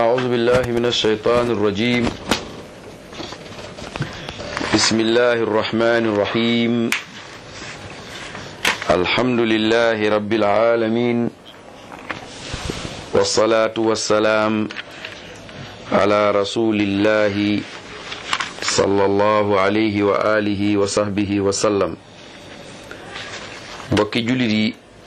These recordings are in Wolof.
أعوذ بالله من الشيطان الرجيم بسم الله الرحمن الرحيم الحمد لله رب العالمين والصلاة والسلام على رسول الله صلى الله عليه وآله وصحبه وسلم mbokki jullit yi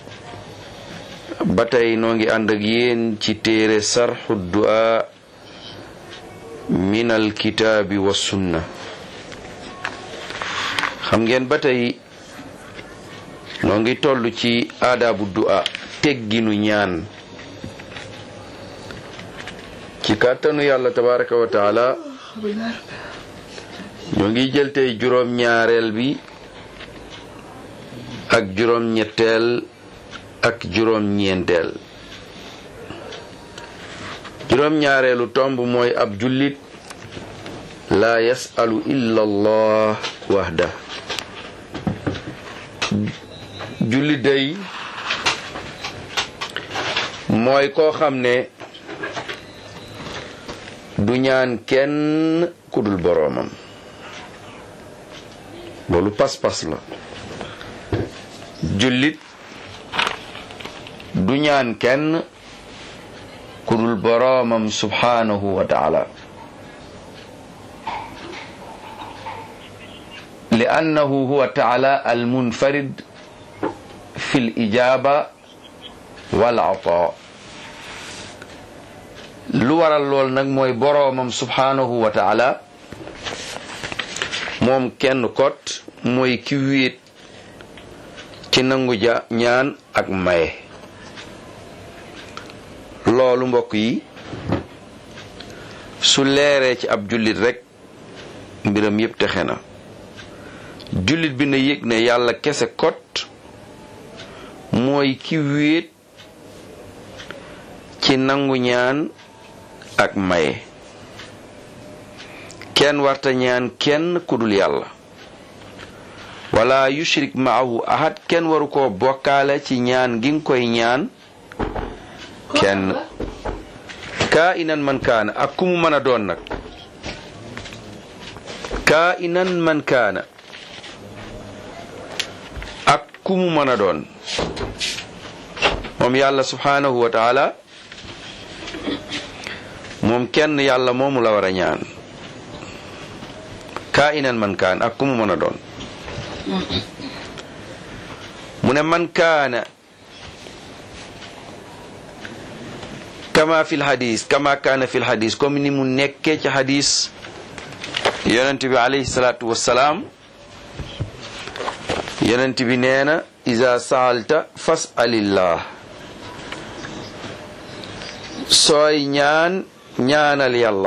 ba tey noo ngi ànd ak yéen ci téere sarxu du'a min alkitaabi wa sunna xam ngeen ba tey noo ngi toll ci aadaabu du'a tegginu ñaan ci kàttanu yàlla tabaraka wa taala ñoo ngi jël tey juróom ñaareel bi ak juróom ñetteel ak juróom ñeenteel juróom ñaareelu tomb mooy ab jullit laa yasalu illa allah wahda jullit day mooy koo xam ne du ñaan kenn ku dul boroomam loolu pas-pas la jullit du ñaan kenn ku dul boroomam subhanahu wa taala li annahu huwa taala almunfarid fi l ijaba wal ata lu waral lool nag mooy boroomam subhanahu wa taala moom kenn kot mooy ki wéet ci nangu ja ñaan ak maye loolu mbokk yi su leeree ci ab jullit rekk mbiram yépp texe na jullit bi na yëg ne yàlla kese kot mooy ki wéet ci nangu ñaan ak maye kenn warta ñaan kenn kudul yàlla wala yushrik maahu ahad kenn waru ko bokkaale ci ñaan gi nga koy ñaan kenn kaa inan man kaana ak ku mu mën a doon nag kaa inan man kaana ak ku mu mën a doon moom yàlla subhanahu wa taala moom kenn yàlla moomu la war a ñaan kaa inan man kaana ak ku mu mën a doon mu ne man kaana kama fil hadis kama kaana fil hadis comme ni mu nekkee ci hadis yonent bi alayhi salaatu wassalaam yonent bi nee na iza saalta fasalillah sooy ñaan ñaanal yàlla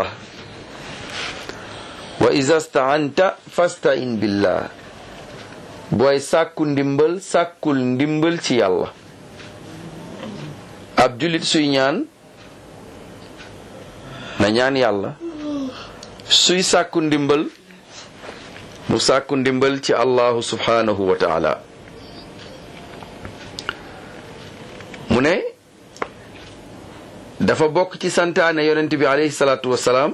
wa iza staanta fastain billah booy sàkku ndimbal sàkkul ndimbal ci yàlla ab jullit suy ñaan na ñaan yàlla suy sàkku ndimbal mu sàkku ndimbal ci allahu subhanahu wa taala mu ne dafa bokk ci santaane yonent bi alayhi salaatu wassalaam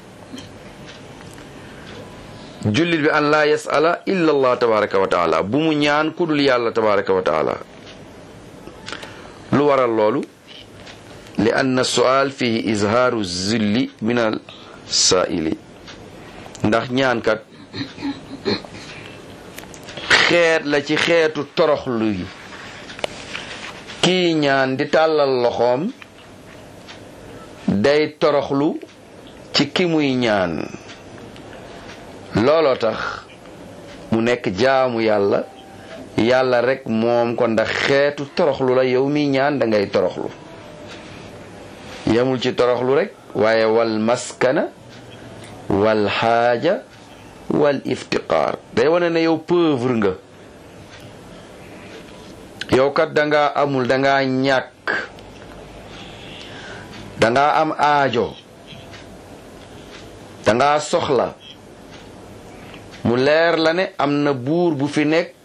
jullit bi an laa yasala illa allah tabaraka wa taala bu mu ñaan ku dul yàlla tabaraka wa taala lu waral loolu li anna sual fihi izhaaru zilli min al saaili ndax ñaankat xeet la ci xeetu toroxlu yi kii ñaan di tàllal loxoom day toroxlu ci ki muy ñaan looloo tax mu nekk jaamu yàlla yàlla rek moom ko ndax xeetu toroxlu la yow mi ñaan da ngay toroxlu yemul ci toroxlu rek waaye wal maskana wal xaaja wal iftiqaar day wane ne yow pauvre nga yow kat danga amul danga ñàkk danga am aajo danga soxla mu leer la ne am na buur bu fi nekk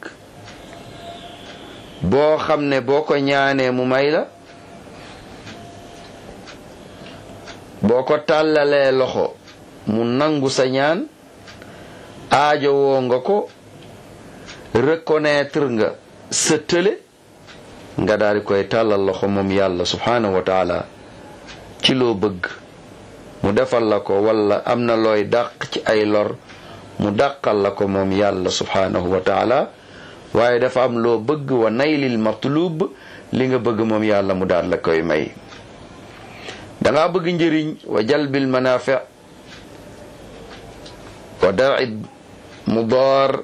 boo xam ne boo ko ñaanee mu may la boo ko tàllalee loxo mu nangu sa ñaan aajo woo nga ko reconnaître nga sa tële nga daal di koy tàllal loxo moom yàlla subhanahu wa taala ci loo bëgg mu defal la ko wala am na looy dàq ci ay lor mu dàqal la ko moom yàlla subhanahu wa taala waaye dafa am loo bëgg wa naylil matlub li nga bëgg moom yàlla mu daal la koy may danga bëgg njëriñ wa jalbil manafi wa da'i mudaar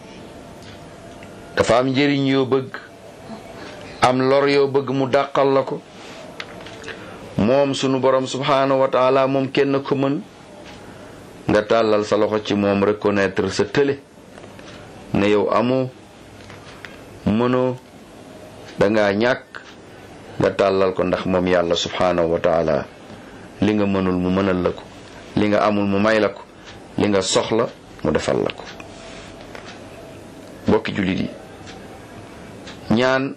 dafa am njëriñ yoo bëgg am lor yoo bëgg mu dàqal la ko moom sunu borom subhanahu wa taala moom kenn ko mën nga tàllal sa loxo ci moom reconnaître sa tële ne yow amoo mënoo danga ñàkk nga tàllal ko ndax moom yàlla subhanahu wa taala li nga mënul mu mënal la ko li nga amul mu may la ko li nga soxla mu defal la ko mbokki jullit yi ñaan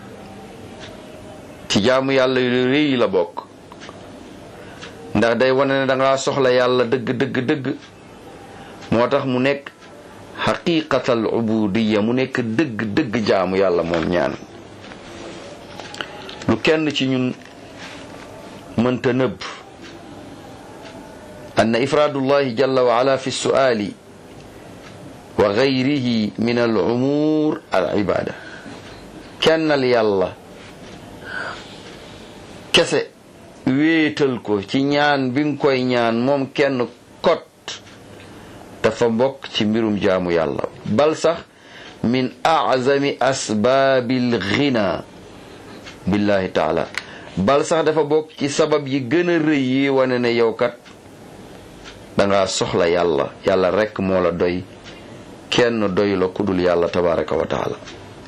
ci jaamu yàlla yu rëy la bokk ndax day wane ne danga soxla yàlla dëgg dëgg dëgg moo tax mu nekk xaqiqatal ubudiya mu nekk dëgg dëgg jaamu yàlla moom ñaan lu kenn ci ñun mënta nëbb أن إفراد الله جل وعلا في السؤال وغيره من الأمور العبادة كان يلا kese wéetal ko ci ñaan bi nga koy ñaan moom kenn kot dafa bokk ci mbirum jaamu yàlla bal sax min azami asbaabil ghina billahi taala bal sax dafa bokk ci sabab yi gën a rëy yi wane ne yow kat danga soxla yàlla yàlla rekk moo la doy kenn doy la kudul yàlla tabaraka wa taala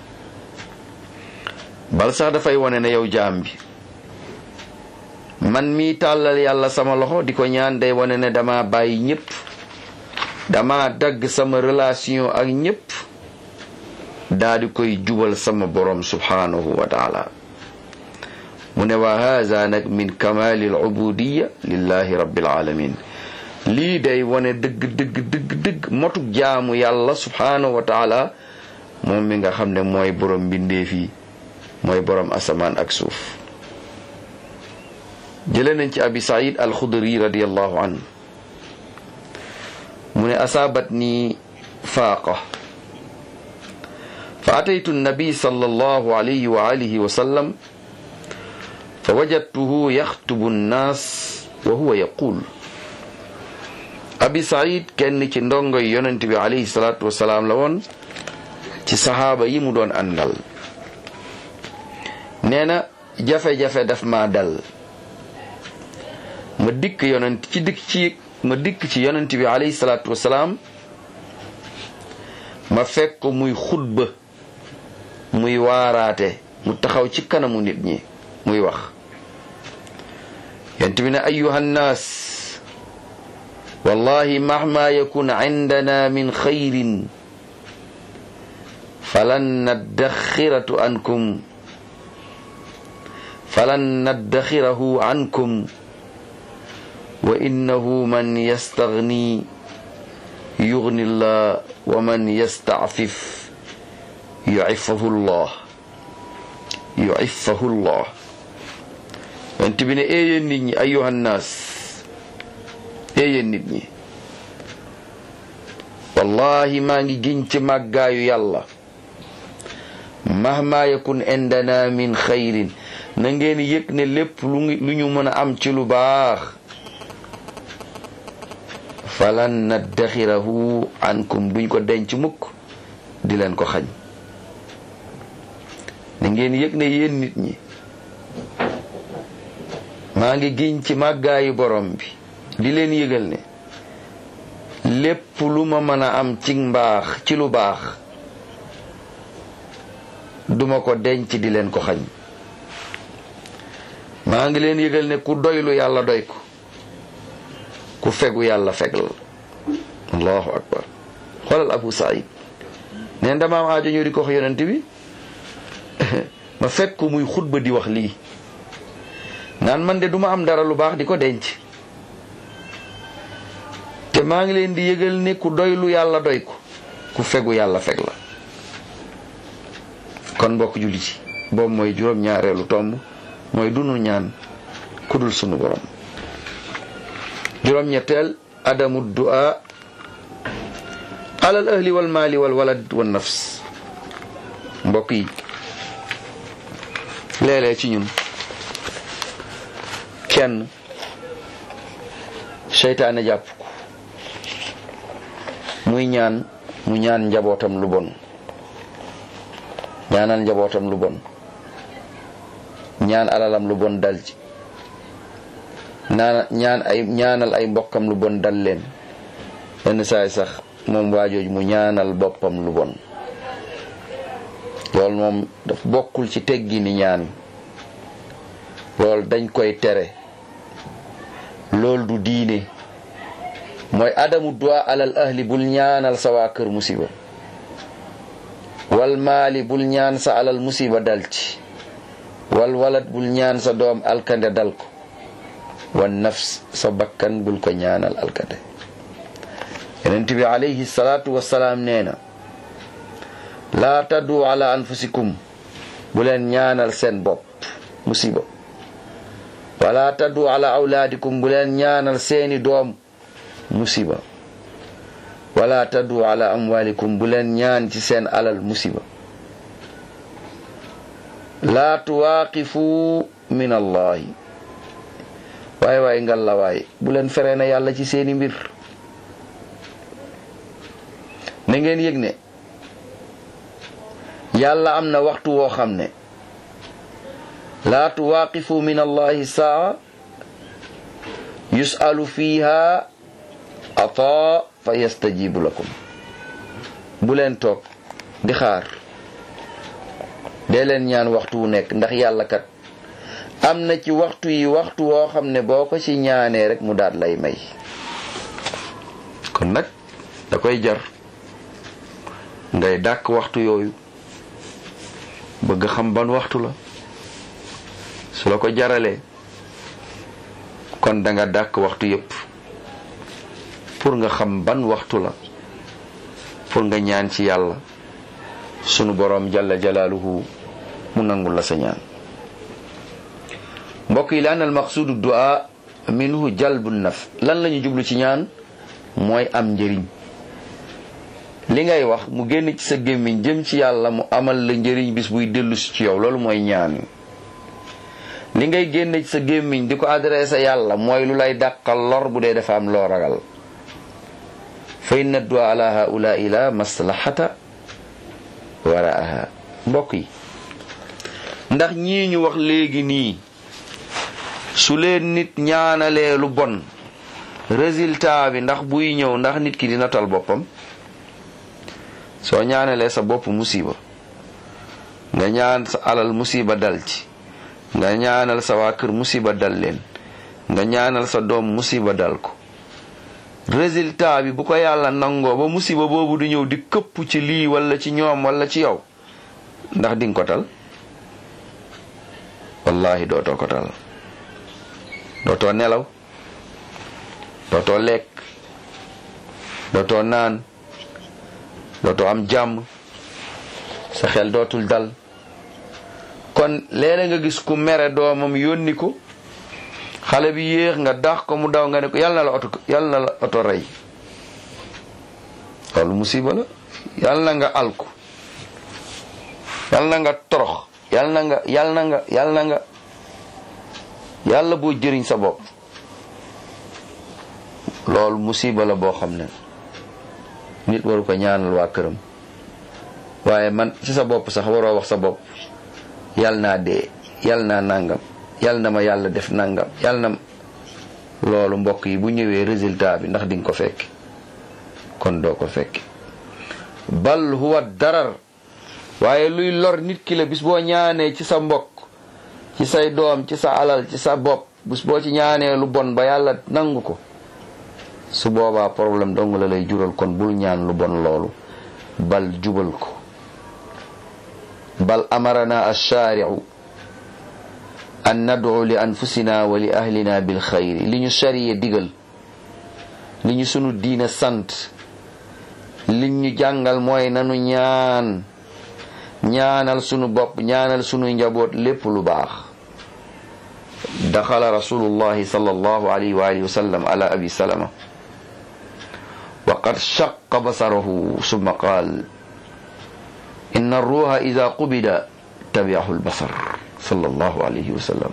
bal sax dafay wane ne yow jaam bi man mi tàllal yàlla sama loxo di ko ñaan day wane ne dama bàyyi ñépp dama dagg sama relation ak ñépp daa di koy jubal sama borom subhanahu wa taala mu ne wa haza nag min kamali al ubudiya lillahi rabbil alamin lii day wane dëgg dëgg dëgg dëgg motuk jaamu yàlla subhanahu wa taala moom mi nga xam ne mooy borom mbindeef yi mooy borom asamaan ak suuf jële nañ ci abi said alxudri radiallahu an mu ne asaabat ni faaqa fa ataytu nabi sallallahu alayhi wa alihi wa sallam fa wajadtuhu yaxtubu nnaas wa huwa yaqul abi said kenn ci ndongoy yonent bi alayhi salaatu wasalaam la woon ci saxaaba yi mu doon àndal nee na jafe-jafe daf ma dal ma dikk yonent ci dikk ci ma dikk ci yonent bi alayhi salaatu wasalaam ma fekk ko muy xutba muy waaraate mu taxaw ci kanamu nit ñi muy wax yonent bi ne ayuha nnaas wallahi mahma yakun indana min xayrin falan naddaxiratu ankum falan naddaxirahu ankum wa innahu man yastagni yugni llah wa man yastacfif yucifahu llah yucifahu llah yonent bi ne éeyéen nit ñi ayuha nnaas éeyéen nit ñi wallahi maa ngi giñ ci màggaayu yàlla mahma yakun indana min xayrin na ngeen yëg ne lépp lu lu ñu mën a am ci lu baax falan naddaxirahu ankum duñ ko denc mukk di leen ko xañ na ngeen yëg ne yéen nit ñi maa ngi giñ ci màggaayu borom bi di leen yëgal ne lépp lu ma mën a am ci mbaax ci lu baax duma ko denc di leen ko xañ maa ngi leen yëgal ne ku doylu yàlla doy ko ku fegu yàlla fegal allahu akbar xoolal abu saïd neen dama am aajo ñëw di ko wax yonent bi ma fekk ko muy xutba di wax lii naan man de duma am dara lu baax di ko denc te maa ngi leen di yëgal ne ku doylu yàlla doy ko ku fegu yàlla feg la kon mbokk julli ci boobu mooy juróom-ñaareelu tomb mooy dunu ñaan kudul sunu borom juróom-ñetteel adamu du'a alal ahli wal maali wal walad wal nafs mbokk yi léeg-léeg ci ñun kenn seytaane jàpp ko muy ñaan mu ñaan njabootam lu bon ñaanal njabootam lu bon ñaan alalam lu bon dal ci naan ñaan ay ñaanal ay mbokkam lu bon dal leen yenn saay sax moom waajooju mu ñaanal boppam lu bon loolu moom daf bokkul ci teggi ni ñaan loolu dañ koy tere loolu du diine mooy adamu du'a alal ahli bul ñaanal sa waa kër musiba wal maali bul ñaan sa alal musiba dal ci wal walad bul ñaan sa doom alkande dal ko wan nafs sa bakkan bul ko ñaanal alkande yonent bi alayhi salaatu wassalaam nee na laa taddu ala anfusikum bu leen ñaanal seen bopp musiba wala taddu ala awlaadikum bu leen ñaanal seeni doom musiba wala taddu ala amwalikum bu leen ñaan ci seen alal musiba laa tuwaaqifu min allahi waay waay ngal la waay bu leen feree na yàlla ci seeni mbir na ngeen yëg ne yàlla am na waxtu woo xam ne laa tuwaaqifu min allahi saa yusalu fiha ata fa yastajibu lakum bu leen toog di xaar dee leen ñaan waxtu wu nekk ndax yàlla kat am na ci waxtu yi waxtu woo xam ne boo ko ci ñaanee rek mu daat lay may kon nag da koy jar ngay dàkk waxtu yooyu bëgg xam ban waxtu la su la ko jaralee kon da nga dàkk waxtu yépp pour nga xam ban waxtu la pour nga ñaan ci yàlla sunu boroom jalla jalaaluhu mu nangul la sa ñaan mbokk yi laan al maqsudu du'a minhu jalbu naf lan lañu jublu ci ñaan mooy am njëriñ li ngay wax mu génn ci sa gémmiñ jëm ci yàlla mu amal la njëriñ bis buy dellu si ci yow loolu mooy ñaan li ngay génn ci sa gémmiñ di ko adressé yàlla mooy lu lay dàqal lor bu dee dafa am loo ragal fa inna du'a ala haula'i la maslahata waraaha mbokk yi ndax ñii ñu wax léegi nii su leen nit ñaanalee lu bon résultat bi ndax buy ñëw ndax nit ki dina tal boppam soo ñaanalee sa bopp musiba nga ñaan sa alal musiba dal ci nga ñaanal sa waa kër musiba dal leen nga ñaanal sa doom musiba dal ko résultat bi bu ko yàlla nangoo ba musiba boobu du ñëw di këpp ci lii wala ci ñoom wala ci yow ndax dinga ko tal wallahi dootoo ko tal dootoo nelaw dootoo lekk dootoo naan dootoo am jàmm sa xel dootul dal kon léeg-léeg nga gis ku mere doomam yónni ko xale bi yéex nga dax ko mu daw nga ne ko yàlla na la oto yàlla na la oto rey loolu musiba la yàlla na nga alku yàlla na nga torox yàlla na nga yàlla na nga yàlla na nga yàlla boo jëriñ sa bopp loolu musiba la boo xam ne nit waru ko ñaanal waa këram waaye man ci sa bopp sax waroo wax sa bopp yàlla naa dee yàlla naa nangam yàlla na ma yàlla def nangam yàlla na loolu mbokk yi bu ñëwee résultat bi ndax dinga ko fekk kon doo ko fekk bal huwa darar waaye luy lor nit ki la bis boo ñaanee ci sa mbokk ci say doom ci sa alal ci sa bopp bis boo ci ñaanee lu bon ba yàlla nangu ko su boobaa problème dong la lay jural kon bul ñaan lu bon loolu bal jubal ko bal amarana alchaariu an nad'u li anfusina wa li ahlina bil xayri li ñu chariye digal li ñu sunu diine sant li ñu jàngal mooy nanu ñaan ñaanal sunu bopp ñaanal sunu njaboot lépp lu baax daxala rasulullahi sallallahu alayhi wa alihi wa sallam ala abi salama wa qad shaqqa basarahu summa qaal inna arruha ida qubida tabiahu albasar sallallahu alayhi wa sallam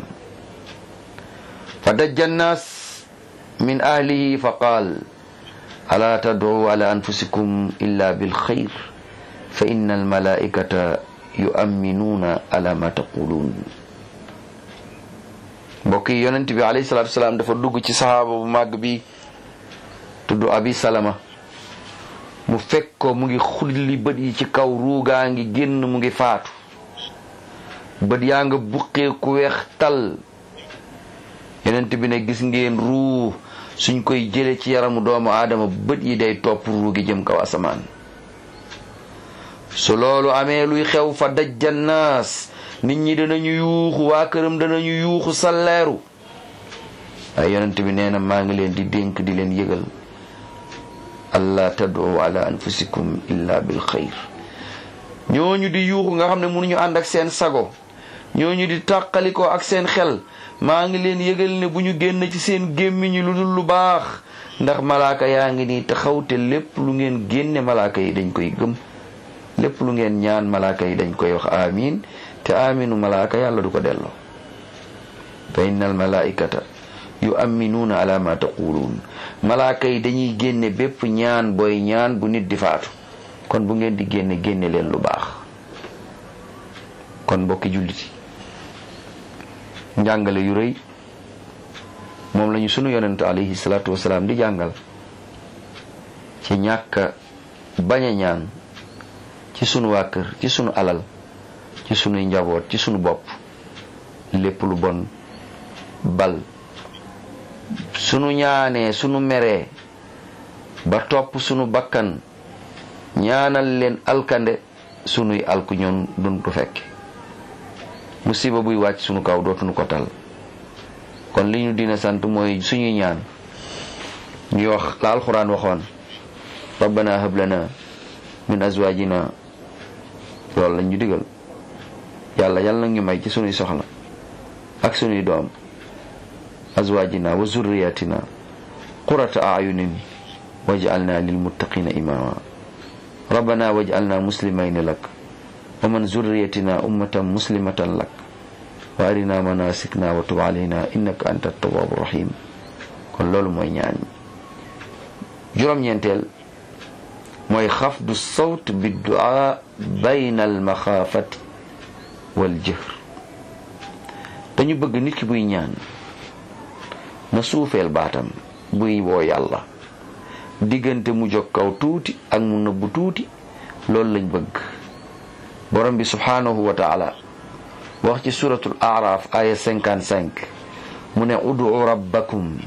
فدج الناس من أهله فقال ألا تدعوا على أنفسكم إلا بالخير فإن الملائكة يؤمنون على ما تقولون mbokk yi yonent bi alayhi salaatu wasalaam dafa dugg ci saxaaba bu màgg bi tudd abi salama mu fekk ko mu ngi xulli bët yi ci kaw ruugaa ngi génn mu ngi faatu bët yaa nga buqee ku weex tal yonent bi ne gis ngeen ruu suñ koy jële ci yaramu doomu aadama bët yi day topp ruu gi jëm kaw asamaan su loolu amee luy xew fa dajjannaas nit ñi danañu yuuxu waa këram danañu yuuxu salleeru waaye yonent bi nee na maa ngi leen di dénk di leen yëgal allah tad'u ala anfusikum illa bil xayr ñooñu di yuuxu nga xam ne mënuñu ànd ak seen sago ñooñu di tàqalikoo ak seen xel maa ngi leen yëgal ne bu ñu génn ci seen gémmiñi lu dul lu baax ndax malaaka yaa ngi nii taxaw te lépp lu ngeen génne malaaka yi dañ koy gëm lépp lu ngeen ñaan malaaka yi dañ koy wax amin te aminu malaaka yàlla du ko delloo fa innal malaikata yu aminuuna ala ma taquluun malaaka yi dañuy génne bépp ñaan booy ñaan bu nit di faatu kon bu ngeen di génne génne leen lu baax kon mbokki julliti njàngale yu rëy moom lañu sunu yonent alayhi salaatu wasalaam di jàngal ci ñàkk bañ a ñaan ci sunu waa kër ci sunu alal ci sunuy njaboot ci sunu bopp lépp lu bon bal sunu ñaanee sunu meree ba topp sunu bakkan ñaanal leen alkande sunuy alku ñoon dun ko fekk musiba buy wàcc sunu kaw dootuñu ko tal kon li ñu dina sant mooy suñuy ñaan ñuy wax la alxuraan waxoon rabbana hab lana min azwajina loolu lañ ñu digal yàlla yàlla na ñu may ci sunuy soxla ak sunuy doom azwajina wa zurriyatina qurata ayunin waj'alna lilmuttaqina imama rabbana waj'alna muslimayni lak wa man zurriyatina ummatan muslimatan lak wa arina manasikna wa tub alayna innaka anta tawwabu rahim kon loolu mooy ñaan juróom-ñeenteel mooy xafdu sawt bi du'a bayna al maxaafati wal jëhr dañu bëgg nit ki buy ñaan na suufeel baatam buy woo yàlla diggante mu jóg kaw tuuti ak mu nëbbu tuuti loolu lañ bëgg borom bi subhanahu wa taala wax ci suratul araf aya 55 mu ne udu rabbakum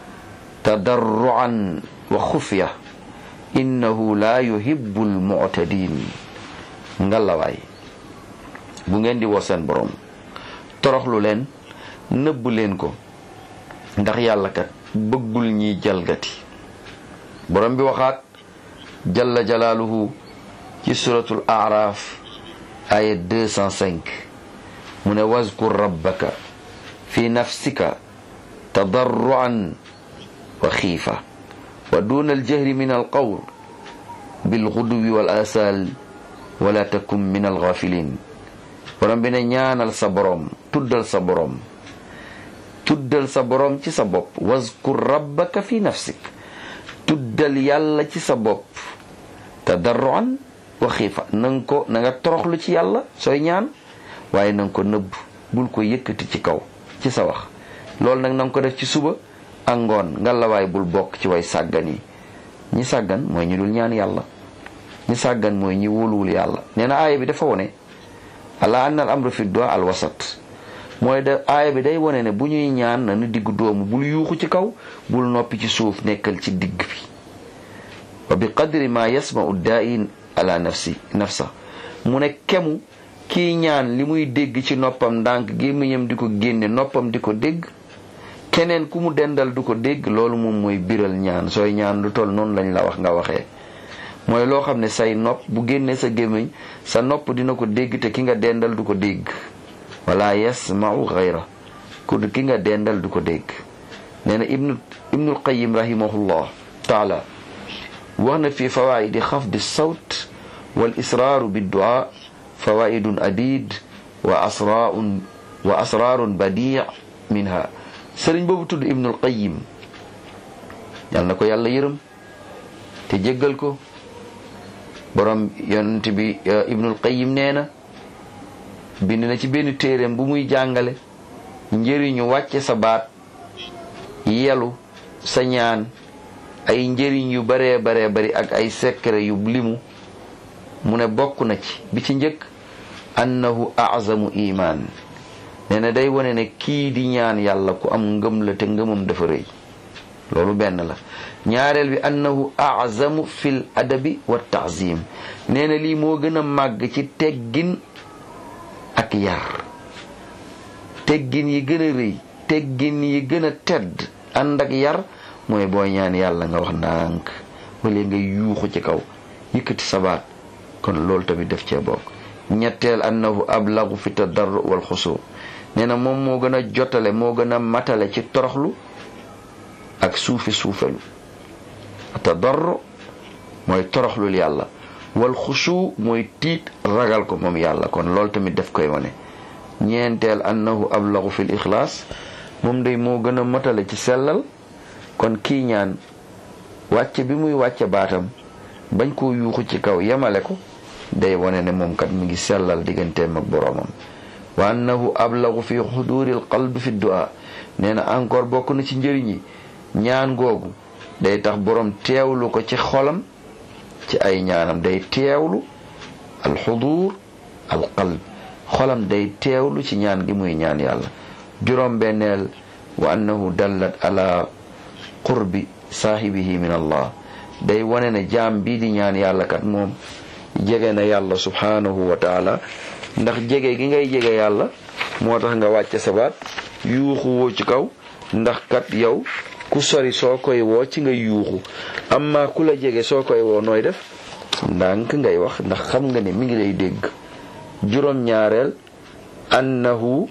tadarruan wa xufya innahu la yuhibbu almu'tadin ngalawaay bu ngeen di woo seen borom toroxlu leen nëbb leen ko ndax yàlla kat bëggul ñiy jalgati borom bi waxaat jalla jalaaluhu ci suratul araf aya 205 mu ne wazkur rabbaka fi nafsika tadarruan wa xiifa wa duna aljahri min alqawl bilguduwi wal asal wala takun min alghafilin borom bi ne ñaanal sa borom tuddal sa borom tuddal sa borom ci sa bopp wazkur rabbaka fi nafsik tuddal yàlla ci sa bopp tadarruan wa xiifa na nga ko na nga toroxlu ci yàlla sooy ñaan waaye na nga ko nëbb bul ko yëkkati ci kaw ci sa wax loolu nag na nga ko def ci suba ak ngoon nga la waay bul bokk ci way sàggan yi ñi sàggan mooy ñi dul ñaan yàlla ñi sàggan mooy ñi wóoluwul yàlla nee na aaya bi dafa wone ala anna al amru fi du'a al wasat mooy da aaya bi day wone ne bu ñuy ñaan na nu diggu doomu bul yuuxu ci kaw bul noppi ci suuf nekkal ci digg bi wa bi qadri ma yasma'u daain ala nafsi nafsa mu ne kemu kii ñaan li muy dégg ci noppam ndànk gémmiñam di ko génne noppam di ko dégg keneen ku mu dendal du ko dégg loolu moom mooy biral ñaan sooy ñaan lu toll noonu lañ la wax nga waxee mooy loo xam ne say nopp bu génnee sa gémmiñ sa nopp dina ko dégg te ki nga dendal du ko dégg wala yasmau xayra ku ki nga dendal du ko dégg nee na ibnu ibnul qayim rahimahullah taala wax na fi fawaidi xafdi sawt wal israaru biddua fawaidun adid wa asraun wa asrarun badi minha sëriñ boobu tudd ibnul qayim yal na ko yàlla yërëm te jéggal ko borom yonent bi ibnul qayim nee na bind na ci benn téereem bu muy jàngale njëriñu wàcce sa baat yelu sa ñaan ay njëriñ yu baree baree bari ak ay secret yu limu mu ne bokk na ci bi ci njëkk annahu azamu iman nee na day wane ne kii di ñaan yàlla ku am ngëm la te ngëmam dafa rëy loolu benn la ñaareel bi annahu azamu fil adabi wa taazim nee na lii moo gën a màgg ci teggin ak yar teggin yi gën a rëy teggin yi gën a tedd ànd ak yar mooy booy ñaan yàlla nga wax ndànk wala nga yuuxu ci kaw yëkkati sabaat kon loolu tamit def cee bokk ñetteel annahu ablagu fi tadarru wal xusu nee na moom moo gën a jotale moo gën a matale ci toroxlu ak suufi suufelu tadarru mooy toroxlul yàlla wal xusu mooy tiit ragal ko moom yàlla kon loolu tamit def koy wane ñeenteel annahu ablagu fil ixlaas moom day moo gën a matale ci sellal kon kii ñaan wàcce bi muy wàcce baatam bañ koo yuuxu ci kaw yemale ko day wane ne moom kat mi ngi sellal digganteem ak boroomam wa annahu ablagu fi xuduril qalbi fi du'a nee na encore bokk na ci njëriñ yi ñaan googu day tax borom teewlu ko ci xolam ci ay ñaanam day teewlu al xudur al qalb xolam day teewlu ci ñaan gi muy ñaan yàlla juróom benneel wa annahu dallat ala qurbi saahibihi min allah day wane ne jaam bii di ñaan yàlla kat moom jege na yàlla subhanahu wa taala ndax jege gi ngay jege yàlla moo tax nga wàcce sabaat yuuxu woo ci kaw ndax kat yow ku sori soo koy woo ci nga yuuxu amma ku la jege soo koy woo nooy def ndànk ngay wax ndax xam nga ne mi ngi lay dégg juróom ñaareel annahu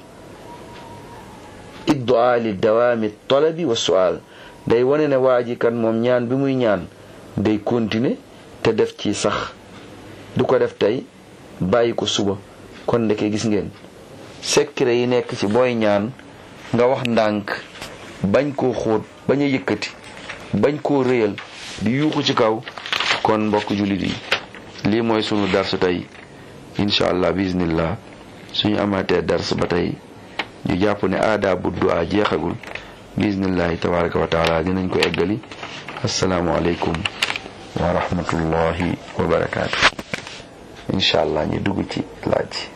iddu'a li dawaami talabi wa su'al day wane ne waa ji kan moom ñaan bi muy ñaan day continuer te def ci sax du ko def tey bàyyi ko suba kon ndeke gis ngeen secret yi nekk ci booy ñaan nga wax ndànk bañ koo xóot bañ a yëkkati bañ koo réyal di yuuxu ci kaw kon mbokk jullit yi lii mooy sunu darsu tey incha allah bismillah suñu amaatee dars ba tey ñu jàpp ne aada bu du'a jeexagul bismillahi tabaraka wa taala dinañ ko eggali asalaamualeykum wa rahmatullahi wa barakaatu incha allah ñu dugg ci laaj